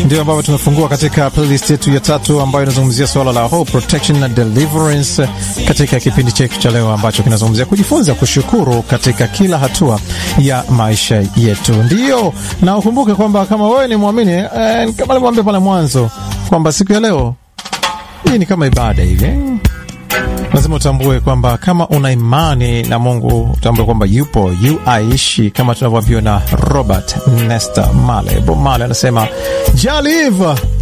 ndio ambavyo tumefungua katika playlist yetu ya tatu ambayo inazungumzia suala la hope protection na deliverance katika kipindi chetu cha leo ambacho kinazungumzia kujifunza kushukuru katika kila hatua ya maisha yetu. Ndio, na ukumbuke kwamba kama wewe ni mwamini eh, kama nilivyoambia pale mwanzo kwamba siku ya leo hii ni kama ibada hivi eh? lazima utambue kwamba kama una imani na Mungu utambue kwamba yupo yu aishi, kama tunavyoambiwa na Robert Nesta Male. Bob Male anasema jalive